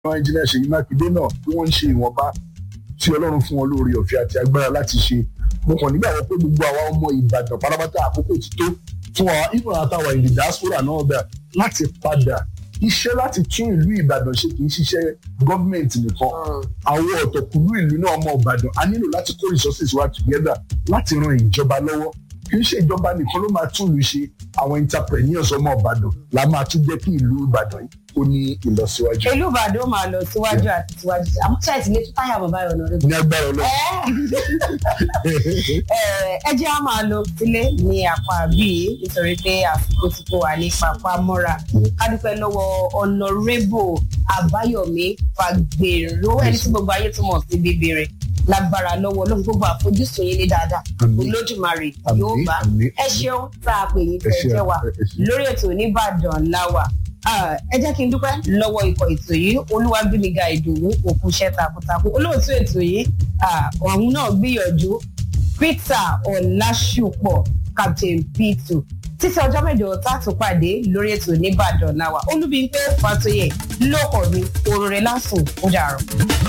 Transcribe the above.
àwọn ẹnjìnìà Ṣèyí Mákindé náà tí wọ́n ń ṣe ìwọ̀nba tí Ọlọ́run fún wọn lórí ọ̀fẹ́ àti agbára láti ṣe mo kàn nígbà wọn pé gbogbo àwa ọmọ Ìbàdàn pátápátá àkókò ti tó fún wa ìfọ̀n àtàwọn ìdí diaspora náà bẹ̀ láti padà iṣẹ́ láti tún ìlú Ìbàdàn ṣe kì í ṣiṣẹ́ gọ́ọ̀mẹ̀ntì nìkan àwọn ọ̀tọ̀kùlú ìlú náà ọmọ Ìbàdàn a nílò láti kó resources wa together láti ran ìjọba lọ́wọ́ kì í ṣe ìjọba nìkan ló máa tún ìlú ṣe àwọn entrepreneurs ọmọ Ìbàdàn la máa tún jẹ́ kí ìlú Ìbàdàn yìí kó ní ìlọsíwájú. ìlú Ìbàdàn máa lọ síwájú àti síwájú àmọ́ ṣáà ti lè tún táyà bàbá yọ̀ lọ rẹ̀. ní agbára Ọlọ́run. ẹ jẹ́ á máa lọ sílé ní apá bíi nítorí pé àsìkò ti kó wa ní papá mọ́ra ká dúpẹ́ lọ́wọ́ ọ̀nàrẹ́bù àbáyọ̀mí fagbèrò ẹni tí gbogbo ayé tó mọ̀ sí bíbèrè lágbára lọ́wọ́ lóhun gbogbo àfojúsùn yín ní dáadáa olódùmarè yóò bá ẹ ṣeun tá a pè yín tẹ́ ẹ jẹ́ wa lórí ètò Oníbàdàn láwà ẹ jẹ́ kí n dúpẹ́ lọ́wọ́ ikọ̀ ètò yìí olúwàgbémiga ìdòwú òkú iṣẹ́ takuntakun olóòtú ètò yìí ọ̀hún náà gbìyànjú Peter Ọlásùpọ̀ Captain P2 títí ọjọ́ mẹ́jọ tá a tún pàdé lórí ètò Oníbàdàn láwà Olúbímpé Fátóyè lóko mi òrùrẹ́ lásùn ó dàrọ̀.